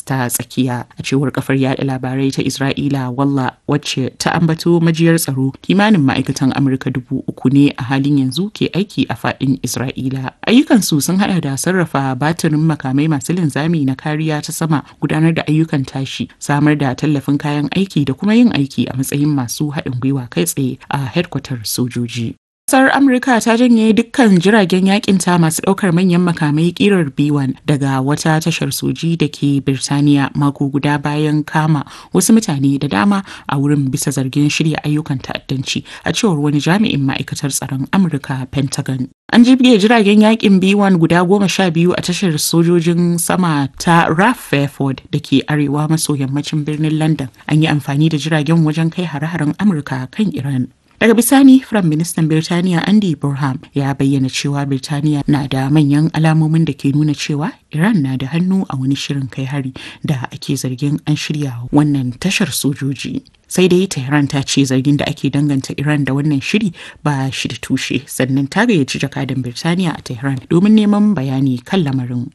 gabas ta tsakiya a cewar kafar yada labarai ta Isra'ila walla wacce ta ambato majiyar tsaro kimanin ma'aikatan Amurka dubu uku ne a halin yanzu ke aiki a fadin Isra'ila. Ayyukansu sun hada da sarrafa batirin makamai masu linzami na kariya ta sama gudanar da ayyukan tashi samar da tallafin kayan aiki da kuma yin aiki a matsayin masu haɗin gwiwa kai tsaye a hedkwatar sojoji. Kasar Amurka ta janye dukkan jiragen yakinta masu ɗaukar manyan makamai kirar B1 daga wata tashar soji da ke Birtaniya mako guda bayan kama wasu mutane da dama a wurin bisa zargin shirya ayyukan ta'addanci a cewar wani jami'in ma'aikatar tsaron Amurka Pentagon. An jibge jiragen yakin B1 guda goma sha biyu a tashar sojojin sama ta RAF Fairford da ke arewa maso yammacin birnin London. An yi amfani da jiragen wajen kai hare-haren Amurka kan Iran. Daga bisani, Firayim Ministan Birtaniya Andy Burham ya bayyana cewa Birtaniya na da manyan alamomin da ke nuna cewa Iran na da hannu a wani shirin kai hari da ake zargin an shirya wannan tashar sojoji. Sai dai Tehran ta ce zargin da ake danganta Iran da wannan shiri ba shi da tushe sannan ta gayyaci jakadan Birtaniya a Tehran domin neman bayani kan lamarin.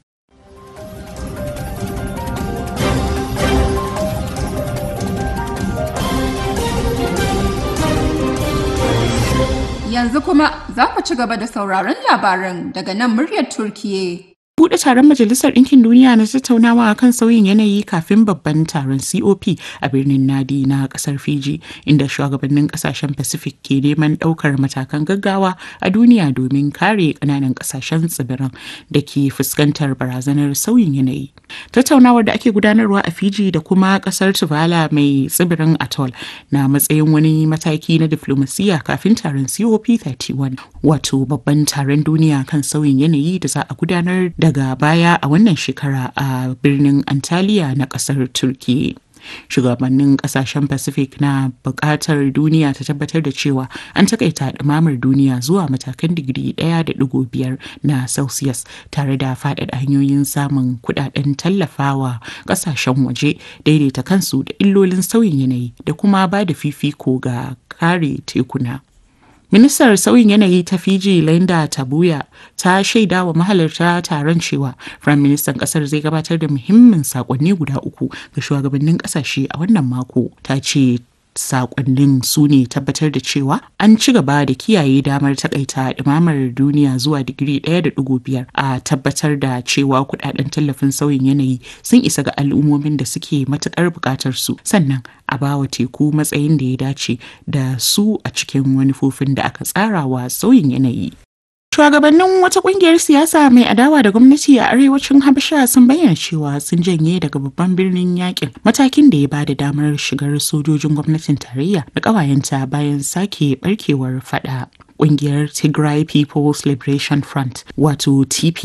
Yanzu kuma za ku ci gaba da sauraron labaran daga nan muryar Turkiye. Buɗe taron Majalisar Ɗinkin Duniya na tattaunawa kan sauyin yanayi kafin babban taron COP a birnin Nadi na ƙasar Fiji, inda shugabannin ƙasashen Pacific ke neman ɗaukar matakan gaggawa a duniya domin kare ƙananan ƙasashen tsibiran da ke fuskantar barazanar sauyin yanayi. Tattaunawar da ake gudanarwa a Fiji da kuma ƙasar Tuvalu mai tsibirin Atoll na matsayin wani mataki na diflomasiyya kafin taron COP31, wato babban taron duniya kan sauyin yanayi da za a gudanar da daga baya a wannan shekara a birnin Antalya na kasar Turki. Shugabannin kasashen Pacific na buƙatar duniya ta tabbatar da cewa an takaita ɗumamar duniya zuwa matakan digiri ɗaya da ɗigo biyar na Celsius tare da faɗaɗa hanyoyin samun kuɗaɗen tallafawa ƙasashen waje daidaita kansu da illolin sauyin yanayi da kuma ba da fifiko ga kare tekuna. Ministar sauyin yanayi ta Fiji Linda Tabuya ta shaida wa mahalarta taron cewa Firayim Ministan kasar zai gabatar da muhimmin sakonni guda uku ga shugabannin kasashe a wannan mako. Ta ce sakonnin su ne tabbatar da cewa an ci gaba da kiyaye damar takaita ɗumamar duniya zuwa digiri ɗaya da ɗigo biyar a tabbatar da cewa kudaden tallafin sauyin yanayi sun isa ga al'ummomin da suke matukar buƙatar su sannan a bawa teku matsayin da ya dace da su a cikin manufofin da aka tsara wa sauyin yanayi. Shugabannin wata kungiyar siyasa mai adawa da gwamnati a arewacin Habasha sun bayyana cewa sun janye daga babban birnin yakin matakin da ya ba da damar shigar sojojin gwamnatin tarayya da ƙawayenta bayan sake barkewar fada. Kungiyar Tigray People's Liberation Front wato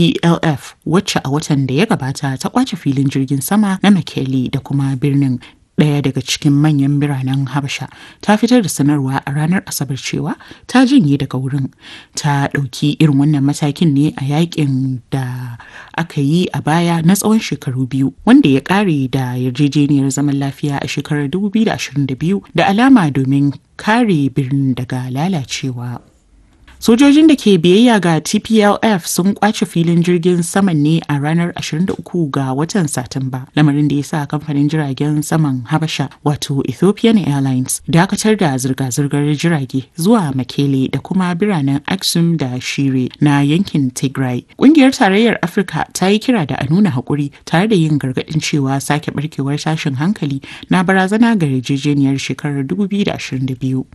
TPLF wacce a watan da ya gabata ta kwace filin jirgin sama na Mekele da kuma birnin ɗaya daga cikin manyan biranen habasha ta fitar da sanarwa a ranar asabar cewa ta janye daga wurin ta ɗauki irin wannan matakin ne a yakin da aka yi a baya na tsawon shekaru biyu wanda ya ƙare da yarjejeniyar zaman lafiya a shekarar 2022 da alama domin kare birnin daga lalacewa Sojojin da ke biyayya ga TPLF sun kwace filin jirgin saman ne a ranar 23 ga watan Satumba, lamarin da ya sa kamfanin jiragen saman Habasha wato Ethiopian Airlines dakatar da zirga-zirgar jirage zuwa Makele da kuma biranen Aksum da Shire na yankin Tigray. Kungiyar Tarayyar Afirka ta yi kira da a nuna haƙuri tare da yin gargaɗin cewa sake barkewar tashin hankali na barazana ga yarjejeniyar shekarar 2022.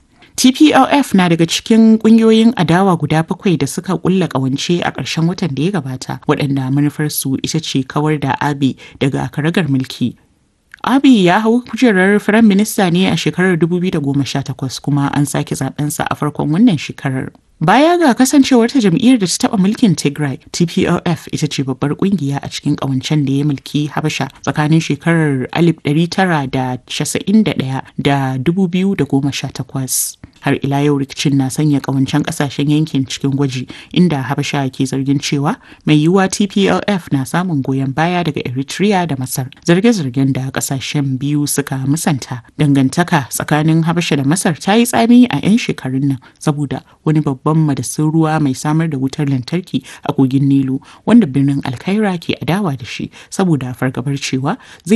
TPLF na daga cikin kungiyoyin adawa guda bakwai da suka kulla kawance a ƙarshen watan da ya gabata waɗanda manufarsu ita ce kawar da Abiy daga karagar mulki. Abiy ya hau kujerar Firayim Minista ne a shekarar 2018 kuma an sake zabensa a farkon wannan shekarar. Baya ga kasancewar ta jam'iyyar da ta taɓa mulkin Tigray, TPLF ita ce babbar kungiya a cikin ƙawancen da ya mulki Habasha tsakanin shekarar 1991 da 2018. Har ila yau rikicin na sanya ƙawancen ƙasashen yankin cikin gwaji inda Habasha ke zargin cewa mai yiwuwa TPLF na samun goyon baya daga Eritrea da Masar. Zarge-zargen da ƙasashen biyu suka musanta. Dangantaka tsakanin Habasha da Masar ta yi tsami a 'yan shekarun nan saboda wani babban madasin ruwa mai samar da wutar lantarki a kogin Nilu wanda birnin Alkaira ke adawa da shi saboda fargabar cewa zai